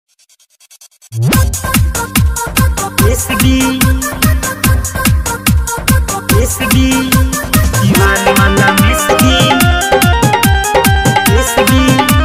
Esbi Esbi Divan malam Esbi Esbi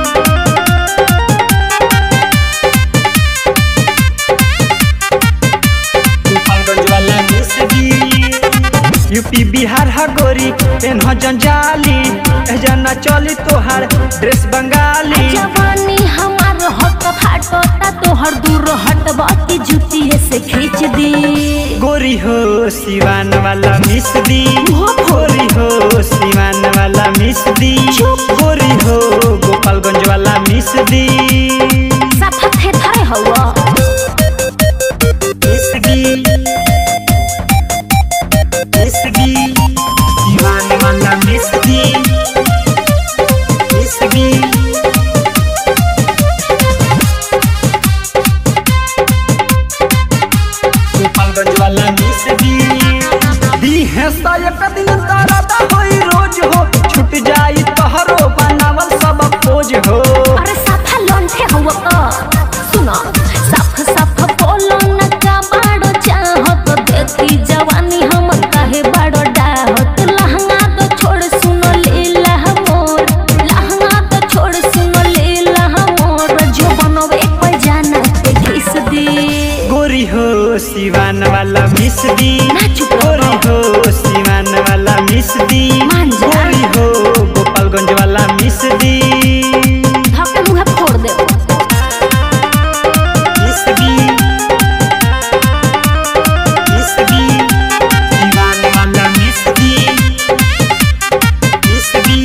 Gopalganj वाला Esbi UP Bihar हा गोरी पेन हो जंजाली जना चली तोहार ड्रेस बंगाली जवानी हमार हट फाटता तोहर दूर हटबा की जुतिये से खींच दी गोरी हो सिवान वाला मिस दी गोरी हो सिवान वाला मिस दी गोरी हो गोपालगंज वाला मिस दी साफा थे थरे हवा मिस दी मिस दी सिवान वाला मिस दी मिस दी गोपालगंज वाला मिस दी दी है एक दिन तारा होई रोज हो छूट जाई तोहरो बनावल सब खोज हो अरे साफा लोन थे हवा का सुनो साफ साफ बोलो न का बाड़ो चाहत देखी जवानी हम काहे बाड़ो डाहत लहंगा तो छोड़ सुनो लीला मोर लहंगा तो छोड़ सुनो लीला मोर जो बनवे पे जाना ते घिस दी गोरी हो सिवान वाला मिस दी ना चुप गोरी रहो। हो सिवान वाला मिस दी मान जा। गोरी हो गोपालगंज वाला मिस दी धक्के मुंह फोड़ दे मिस दी मिस दी सिवान वाला मिस दी मिस दी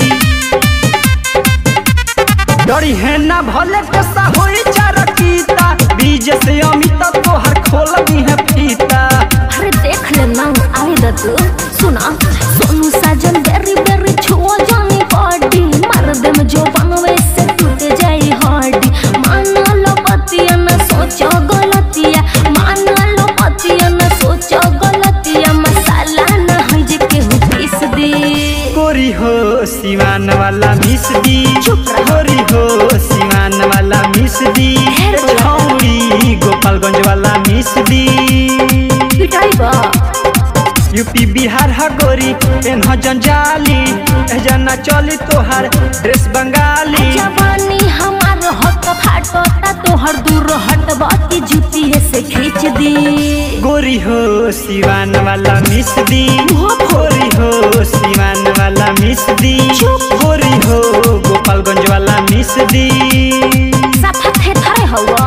डरी है ना भले कैसा होई चारकीता बीज से अमित तोहर खोल दी है फीता अरे देख ले ना आवे द तू सुना सोनू साजन बेरी बेरी छुओ जानी बॉडी मार दे में जो बनवे से टूट जाई हड्डी मान लो पतिया न सोचो गलतिया मान लो पतिया न सोचो गलतिया मसाला न है जे केहू पीस दे गोरी हो सिवान वाला मिस दी चुप रहो। गोरी हो सिवान वाला मिस दी ढेर बोला। छौड़ी गोपालगंज वाला मिस दी पिटाई बा यूपी बिहार हा गोरी पेन हो जंजाली जना चली तोहार ड्रेस बंगाली जवानी हमार हट फाटता तोहर दूर हटबा की जुतिये से खींच दी गोरी हो सिवान वाला मिस दी गोरी हो सिवान वाला मिस दी गोरी हो गोपालगंज वाला मिस दी साफा थे थरे हवा